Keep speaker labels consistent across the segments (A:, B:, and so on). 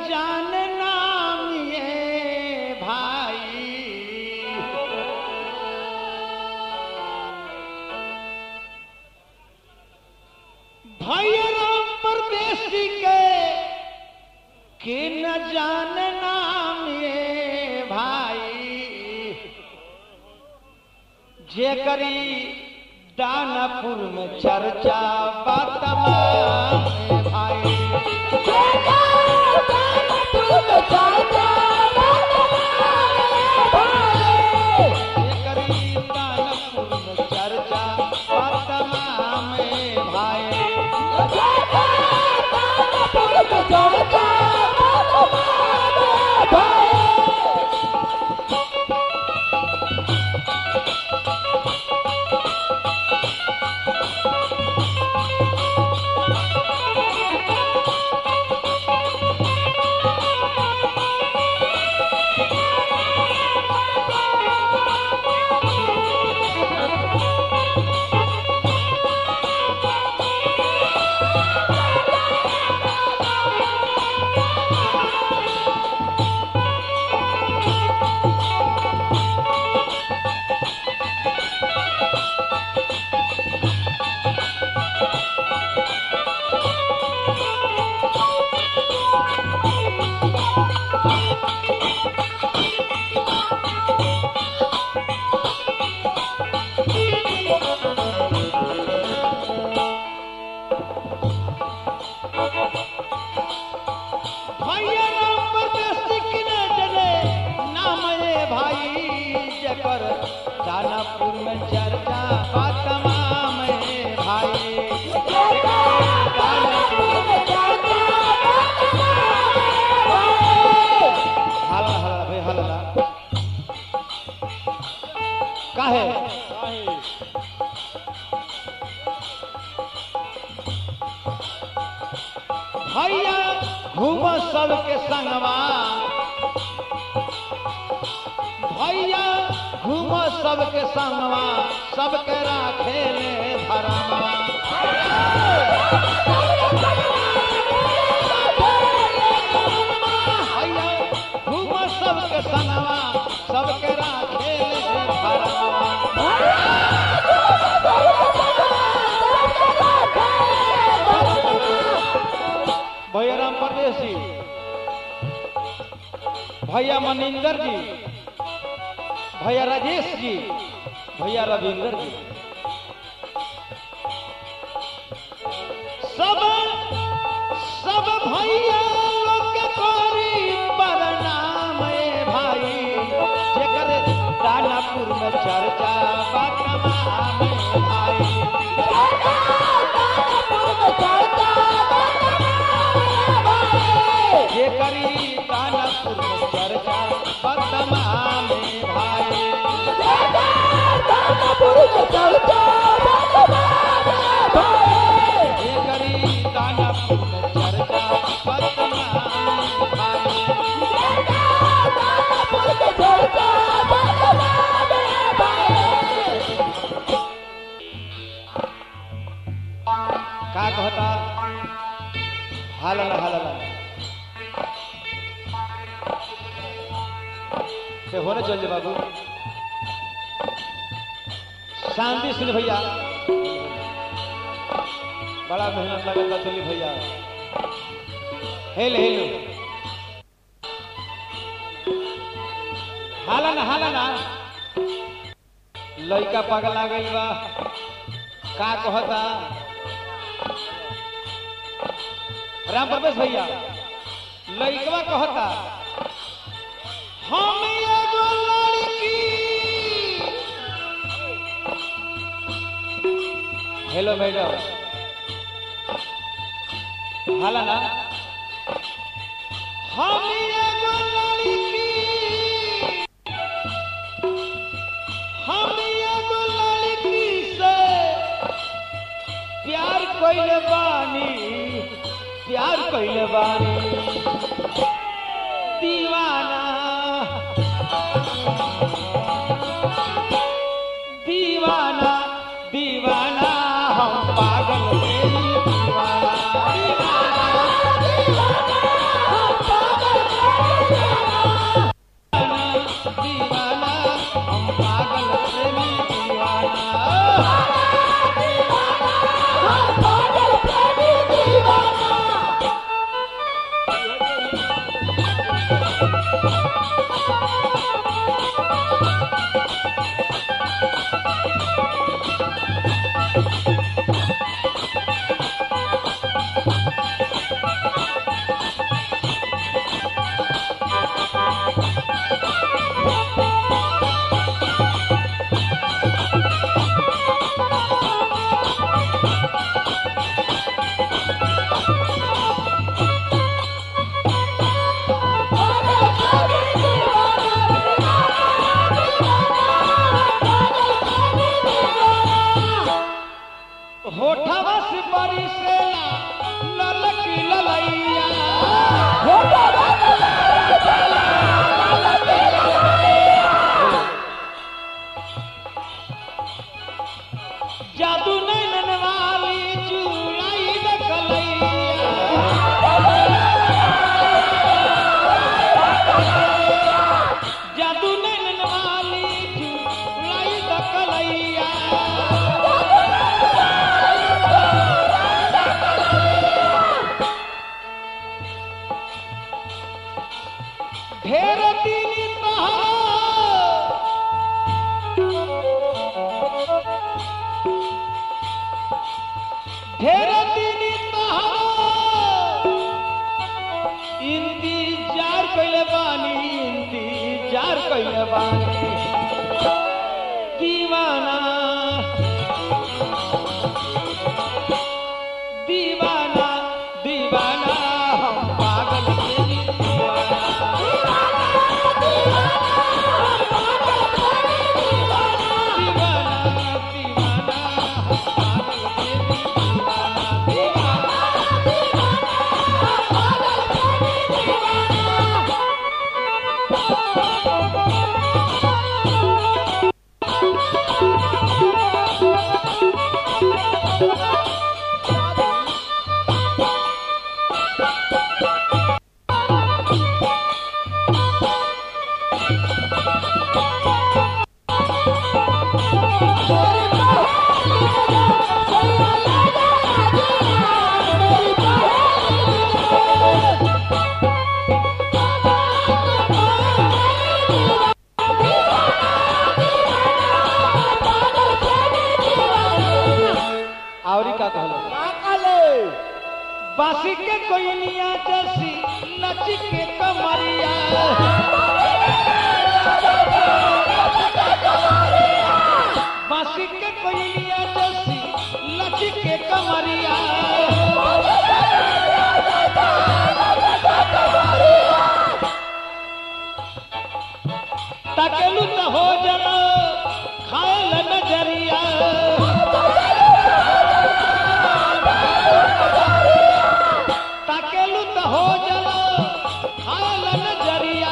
A: जान नाम ये भाई भैया राम परदेसी के के न जान नाम ये भाई जे करी दानापुर में चर्चा बा तमाम ए भाई जे करी दानापुर में चर्चा बा तमाम ए भाई भैया राम परदेसी के न डरे नाम ये भाई जकर दानापुर में चर्चा बा तमाम ए भाई हल्ला हल्ला भाई हल्ला काहे भैया घूम सबके संगवा भैया घूम सबके संगवा सबके राखे ले धरमवा भैया घूम सबके संगवा सबके राखे ले धरमवा भैया राम परदेसी भैया मनिंदर जी भैया राजेश जी भैया रविंदर जी सब सब भैया लोग के कोरी प्रणाम ए भाई जेकर दानापुर में चर्चा बा तमाम ए भाई जे करी दानापुर में चर्चा बा तमाम ए भाई जे करी दानापुर में चर्चा बा तमाम ए भाई का कहता हालला हालला से होने चल जा बाबू शांति सिंह भैया बड़ा मेहनत लगता चलिए भैया हेल हेल हाला ना हाला ना लइका पगला गइल बा का कहता राम प्रवेश भैया लइकवा कहता हम एगो लड़की हेलो मैडम हाला ना हम एगो लड़की हम एगो लड़की से प्यार कइले बानी प्यार कइले बानी दीवाना दीवाना दीवाना हम पागल तेरी दीवाना होठवा से बरिसेला ललकी ललैया जादू नैनन वाली चुड़ाई दकलैया जादू नैनन वाली चुड़ाई दकलैया ढेर दिन ढेर दिन इंतजार कैले बानी इंतजार कैले बानी दीवाना दीवाना दीवाना हम पागल के दीवाना दीवाना दीवाना हम पागल के दीवाना दीवाना आवरी का कहलो बासी के कोइनिया जैसी लची के कमरिया बासी के कोइनिया जैसी लची के कमरिया तकेलू त हो जरा खायल नजरिया ताकेलू त हो जला खाल नजरिया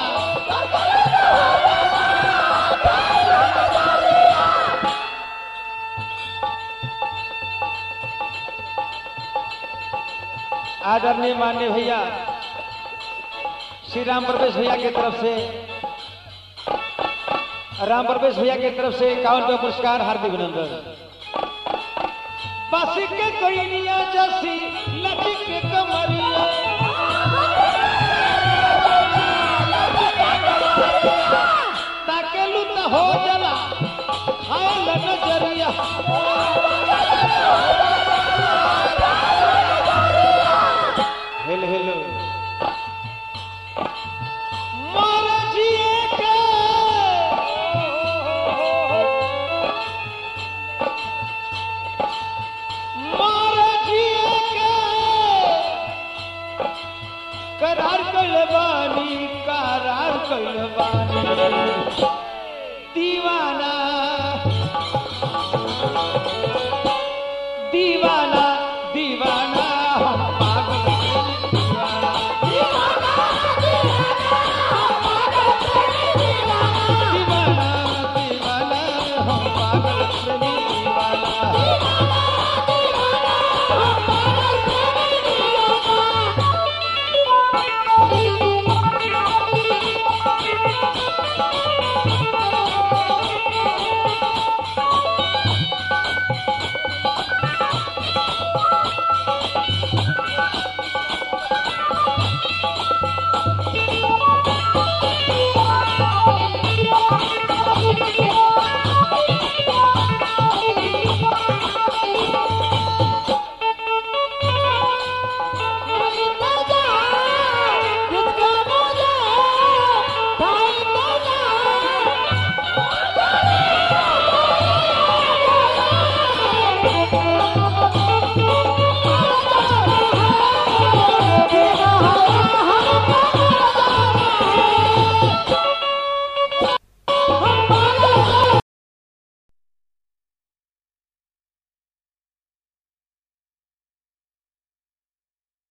A: आदरणीय मान्य भैया श्री राम प्रवेश भैया की तरफ से राम प्रवेश भैया की तरफ से इक्यावन रुपया पुरस्कार हार्दिक अभिनंदन बासी के कोइनिया जैसी लची के कमरिया ताकेलू त हो जला खायल नजरिया हेलो हेलो मोर जिए के मोर जिए के करार कइले बानी करार कइले बानी